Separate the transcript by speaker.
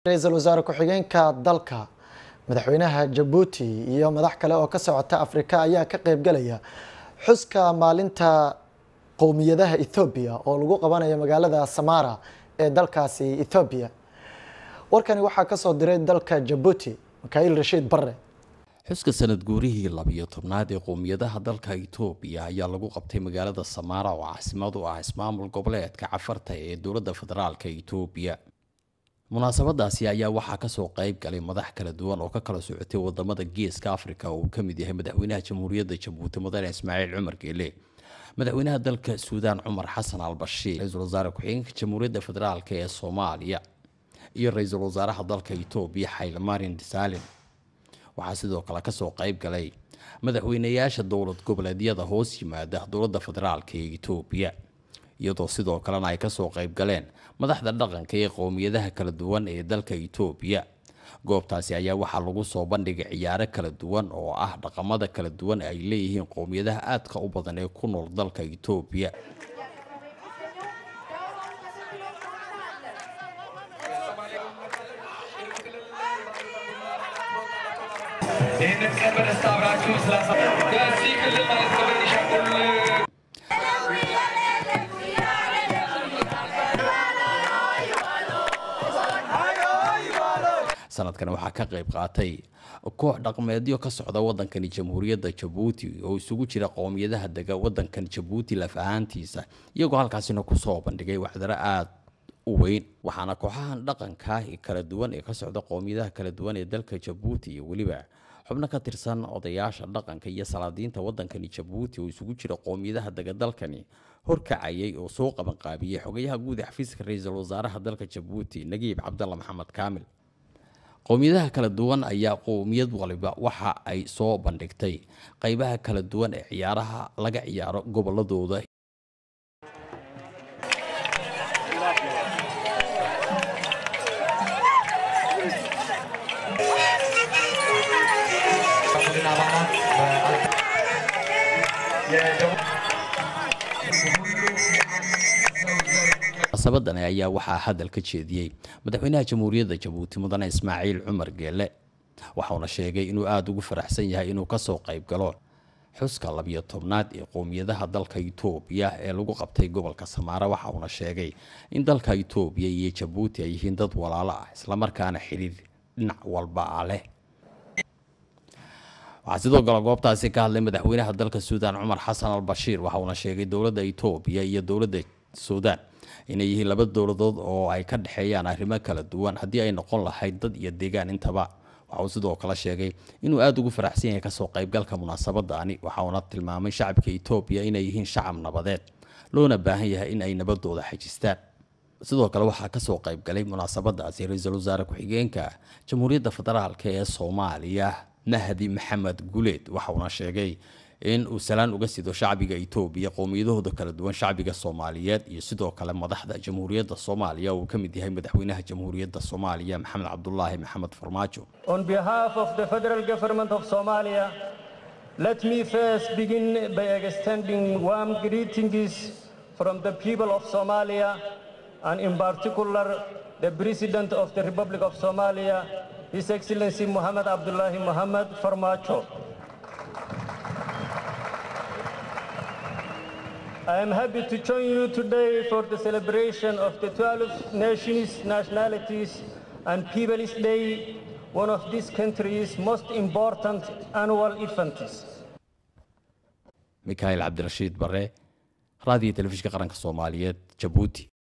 Speaker 1: ra-iisul wasaare ku-xigeenka dalka madaxweynaha jabuuti iyo madax kale oo ka socota afrika ayaa ka qeybgalaya xuska maalinta qowmiyadaha ethoobiya oo lagu qabanayo magaalada samara ee dalkaasi ethoobiya warkani waxaa kasoo diray dalka jabuuti mikail rashiid bare
Speaker 2: xuska sanad guurihii labiyo tobnaad ee qowmiyadaha dalka itoobiya ayaa lagu qabtay magaalada samaara oo caasimad u ah ismaamul goboleedka cafarta ee dowladda federaalka itoobiya munaasabadaasi ayaa waxaa kasoo qeyb galay madax kala duwan oo ka kala socotay wadamada geeska africa oo uu kamid yahay madaxweynaha jamhuuriyadda jabuuti mudane ismaaciil cumar geele madaxweynaha dalka suudaan cumar xasan al bashiir ra-iisul wasaare ku-xigeenka jamhuuriyadda federaalk ee soomaaliya iyo ra-iisul wasaaraha dalka itoobiya xaylamarin saalin waxaa sidoo kale kasoo qeyb galay madaxweynayaasha dowlad goboleedyada hoos yimaada dowladda federaalk ee itoobiya iyadoo sidoo kalena ay kasoo qeyb galeen madaxda dhaqanka ee qowmiyadaha kala duwan ee dalka itoobiya goobtaasi ayaa waxaa lagu soo bandhigay ciyaaro kala duwan oo ah dhaqamada kala duwan ay leeyihiin qowmiyadaha aadka u badan ee ku nool dalka itoobiya
Speaker 3: ይህንን ቀን በደስታ አብራችሁን ስላሳ በዚህ ክልል ማለት በቤኒሻንጉል
Speaker 2: sanadkan waxaa ka qeyb qaatay koox dhaqmeedyo ka socda wadankani jamhuuriyadda jabuuti oo isugu jira qowmiyadaha dega wadankan jabuuti laf ahaantiisa iyagoo halkaasina kusoo bandhigay waxdaro aada u weyn waxaana kooxahan dhaqanka kala duwan ee ka socda qowmiyadaha kala duwan ee dalka jabuuti iyo weliba xubno ka tirsan odayaasha dhaqanka iyo salaadiinta wadankani jabuuti oo isugu jira qowmiyadaha dega dalkani horkacayay oo soo qabanqaabiyey xogayaha guud ee xafiiska ra-iisul wasaaraha dalka jabuuti nagiib cabdalla maxamed kaamil qowmiyadaha kala duwan ayaa qowmiyad waliba waxa ay soo bandhigtay qeybaha kala duwan ee ciyaaraha laga ciyaaro goboladooda
Speaker 3: ቡድን አባላት የደቡብ
Speaker 2: munaasabadani ayaa waxaa hadal ka jeediyey madaxweynaha jamhuuriyadda jabuuti mudane ismaaciil cumar geele waxauna sheegay inuu aada ugu faraxsan yahay inuu kasoo qeyb galo xuska labiyo tobnaad ee qowmiyadaha dalka itoobiya ee lagu qabtay gobolka samaara waxauna sheegay in dalka itoobiya iyo jabuuti ay yihiin dad walaalo ah islamarkaana xiriir dhinac walba ah leh waxaa sidoo kale goobtaasi ka hadlay madaxweynaha dalka suudaan cumar xasan al bashiir waxauna sheegay dowladda itoobiya iyo dowladda suudaan inay yihiin laba dowladood oo ay ka dhexeeyaan arrimo kala duwan haddii ay noqon lahayd dad iyo deegaan intaba waxa uu sidoo kale sheegay inuu aada ugu faraxsan yahay kasoo qaybgalka munaasabadaani waxauna tilmaamay shacabka itoobiya inay yihiin shacab nabadeed loona baahan yahay in ay nabadooda xajistaan sidoo kale waxaa kasoo qaybgalay munaasabadaasi ra-iisul wasaare ku-xigeenka jamhuuriyadda federaalk ee soomaaliya mahdi maxamed guleed waxauna sheegay in uu salaan uga sido shacbiga itoobiya qowmiyadahooda kala duwan shacbiga soomaaliyeed iyo sidoo kale madaxda jamhuuriyadda soomaaliya uu ka mid yahay madaxweynaha jamhuuriyadda soomaaliya maxamed cabdulaahi maxamed farmaajo
Speaker 4: On behalf of the federal government of Somalia, let me first begin by extending warm greetings from the people of Somalia and in particular the President of the Republic of Somalia, His Excellency Muhammad Abdullahi Muhammad Farmacho. I am happy to join you today for the celebration of the 12 nations, nationalities, and People's Day, one of this country's most important annual events.
Speaker 2: mikhail cabdirashiid bare raadiyo telefishinka qaranka soomaaliyeed jabuuti